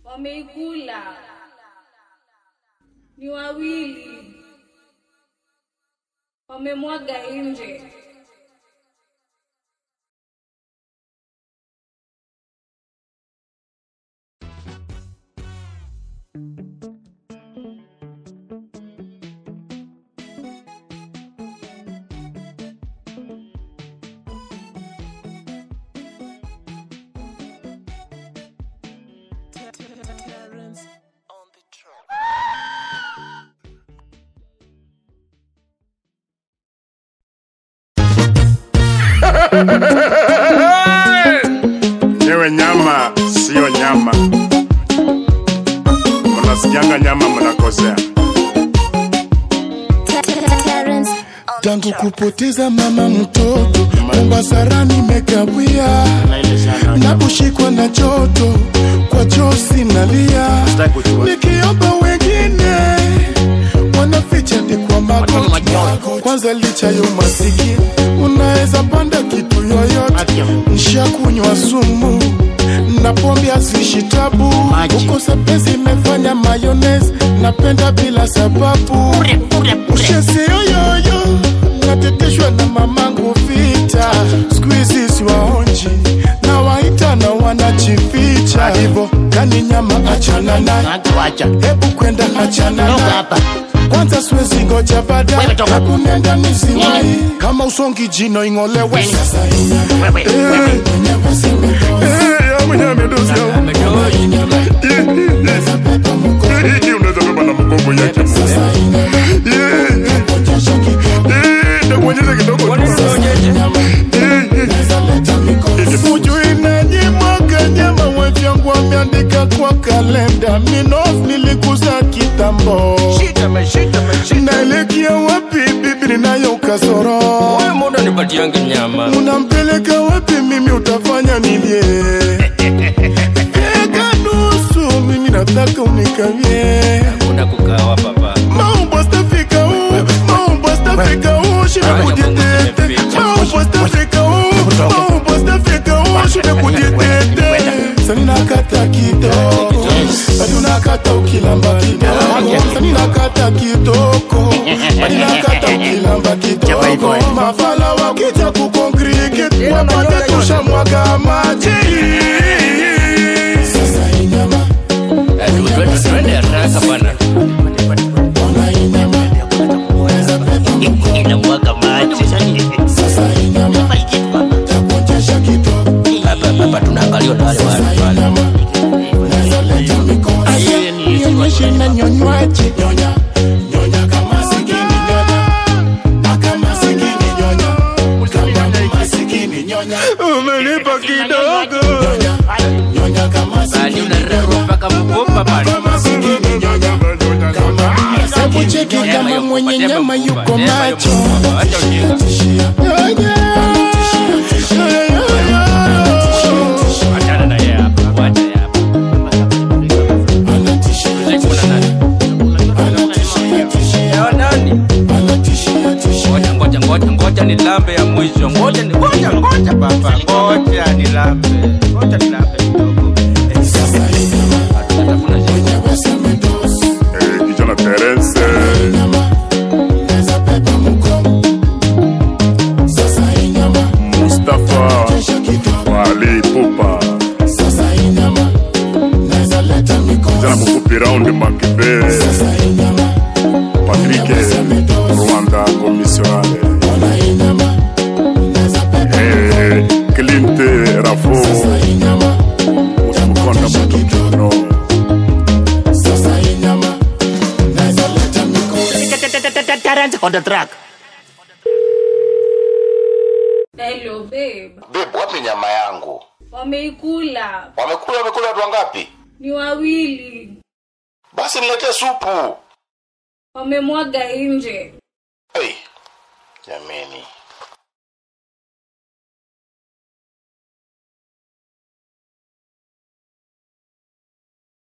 Wameikula. Ni wawili. Wamemwaga nje. Nyewe nyama siyo nyama, munasikianga nyama munakosea. tangu kupoteza mama mtoto Mombasa nimekawia na kushikwa na joto kwa chosi nalia, nikiomba wengine wanaficha ni kwa magoti. Kwanza licha ya umasikini, unaweza panda kitu yoyote, nshakunywa sumu na pombe hazishi tabu, kukosa pesa imefanya mayonnaise, napenda bila sababu Ushezi yoyoyo nateteshwa na mamangu vita, squeeze siwaonji na waita na wanajificha hivyo, kani nyama achana naye, hebu kwenda achana naye kwanza siwezi ngoja baada Wewe toka. hebu nenda nisiwai kama usongi jino ing'olewe sasa Eh, Eh, ya mwenye amedozi ya u- Eh, eh, eh, unaweza beba na mgongo yake. Eh, eh, eh, ndakuonyesha kidogo tu. Eh, eh. Ujui nanyimwaga nyama wevyangu wameandika kwa kalenda minof nilikuza kitambo naelekea wapi bibi ninayo kasoro muda nipatiange nyama unampeleka wapi mimi utafanya nilie eka nusu mimi nataka unikavye kuna kukawa papa maumbo stafika u maumbo stafika u shida kujitete maumbo stafika u maumbo stafika u shida kujitete sani nakata kitoko badi unakata ukilamba kidogo sani nakata kitoko badi nakata ukilamba kidogo mafala wakija kukonkrikit wapate tushamwaga maji sasa inyama twende haraka bana ona inyama inamwaga maji sasa inyama takuonyesha kitoko hapa hapa tunaangalia na wale wale wale nionyeshe na nyonywaji nyonya nyonya kama sikini nyonya na kama sikini nyonya kama masikini nyonya Umenipa kidogo. nyonya nyonya kama bali sikini unarero nyonya mpaka mgomba bali kama sikini nyonya Hebu cheki kama mwenye nyama yuko macho acha ujinga nyonya achana na yeye hapa wacha yeye hapa anatishia kuna nani Leo nani ngoja ngoja ngoja ngoja ni lambe ya mwisho ngoja ni ngoja ngoja papa ngoja ni lambe ngoja ni lambe kidogo Eh, sasa inyama hatutafuna shida. mwenye weseme dosi Eh, kijana Terence. inyama naweza beba mkono sasa inyama Mustafa kesha kidogo Wali Pupa. sasa inyama naweza leta Kijana mikono mfupi round Makibe. sasa inyama Patrick Rwanda Commissionale. ona inyama naweza beba Eh, Clint Rafo. sasa inyama Mkonda mtu kiuno. sasa inyama naweza leta mikono on the track Hello babe. Babe, wapi nyama yangu? Wameikula. Wamekula wamekula watu wangapi? Ni wawili. Basi niletee supu. Wamemwaga nje. Hey, jameni.